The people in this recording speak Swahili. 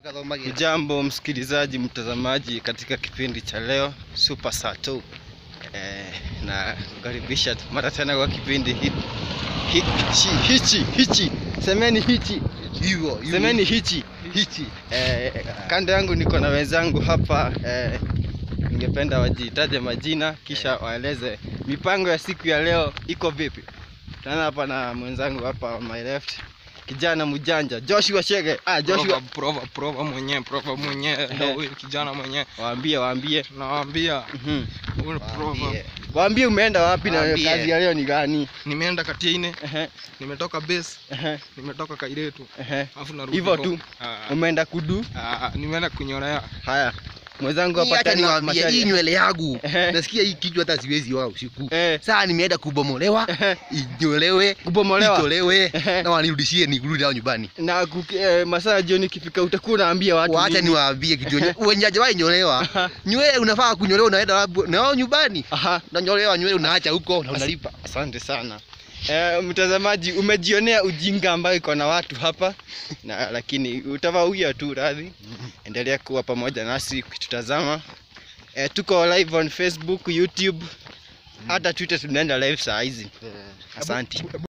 Jambo msikilizaji, mtazamaji katika kipindi cha leo Super Saa 2 eh, na kukaribisha mara tena kwa kipindi hi, hi, hichi hichi hichi semeni hichi Hivyo, hivyo. semeni hichi hichi. eh, kando yangu niko na wenzangu hapa eh, ningependa wajitaje majina kisha waeleze mipango ya siku ya leo iko vipi. Tana hapa na mwenzangu hapa on my left kijana mjanja Joshua Shege. Ah, Joshua Prova, prova, prova mwenyewe, prova mwenyewe, ndio huyu kijana mwenyewe. waambie waambie Nawaambia Mhm. huyu ni prova. Waambie. Waambie umeenda wapi na Waambie. kazi ya leo ni gani? Nimeenda Katiaine, Ehe, nimetoka base, ehe, nimetoka Kairetu, ehe. alafu narudi Hivyo kwa- tu? Ah, Umeenda kudu? ah, nimeenda kunyorea. Haya. Mwenzangu Hii hapa Acha tena niwaambie Macharia. hii nywele yangu. Ehe. Nasikia hii kichwa hata siwezi wao usiku. Eh, Sasa nimeenda kubomolewa, ehe. inyolewe, Kubomolewa. itolewe Ehe. na wanirudishie nirudi nao nyumbani. Na kuki- eh, masaa ya jioni ikifika utakuwa unaambia watu Wacha nini? niwaambie kitu yenye wenye hajawahi nyolewa. Nywele unafaa kunyolewa unaenda wapi? nao nyumbani. Aha. Unanyolewa nywele unaacha huko na unalipa. Asante sana. Eh, mtazamaji umejionea ujinga ambayo iko na watu hapa na lakini utawauya tu radhi. Endelea kuwa pamoja nasi ukitutazama. Eh, tuko live on Facebook, YouTube, hata Twitter tunaenda live saa hizi. Asante.